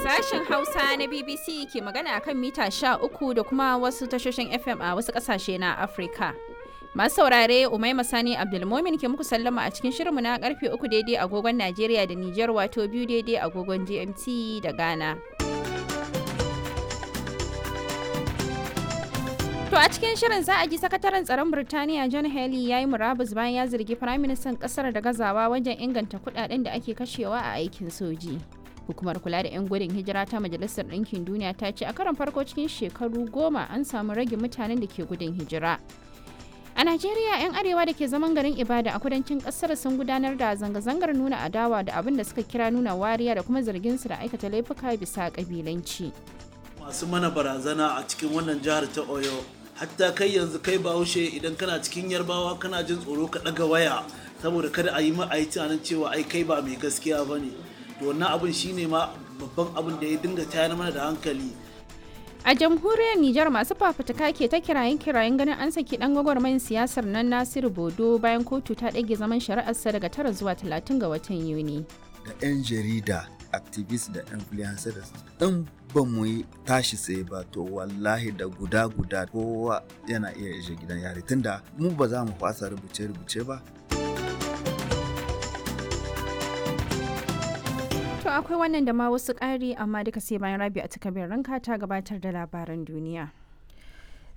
Sashen Hausa na BBC ke magana akan mita 13 da kuma wasu tashoshin FM a wasu ƙasashe na Afirka. Masu saurare Umaima Sani Abdulmomin ke muku sallama a cikin shirinmu na karfe 3 daidai agogon Najeriya da Nijar wato biyu daidai agogon GMT da Ghana. To a cikin shirin za a ji sakataren tsaron Birtaniya John Haley ya yi murabus bayan ya zargi firaministan kasar da gazawa wajen inganta kudaden da ake kashewa a aikin soji. Hukumar kula da 'yan gudun hijira ta Majalisar Ɗinkin Duniya ta ce a karon farko cikin shekaru goma an samu rage mutanen da ke gudun hijira. A Najeriya 'yan arewa da ke zaman garin Ibada a kudancin kasar sun gudanar da zanga-zangar nuna adawa da abin da suka kira nuna wariya da kuma zargin su da aikata laifuka bisa kabilanci. Masu mana barazana a cikin wannan jihar ta Oyo hatta kai yanzu kai bahaushe idan kana cikin yarbawa kana jin tsoro ka ɗaga waya saboda kada a yi ma a yi tunanin cewa ai kai ba mai gaskiya ba ne to wannan abin shine ma babban abin da ya dinga tayar mana da hankali A jamhuriyar Nijar masu fafutuka ke ta kirayen kirayen ganin an saki dan gwagwarmayin siyasar nan Nasiru Bodo bayan kotu ta ɗage zaman shari'arsa daga tara zuwa talatin ga watan Yuni. Da 'yan jarida, activist da influencers in ba mu yi tashi tsaye ba to wallahi da guda guda kowa yana iya ije gidan yari tunda mu ba za mu fasa rubuce-rubuce ba. To akwai wannan da ma wasu ƙari amma duka sai bayan rabi a takabin ranka ta gabatar da labaran duniya.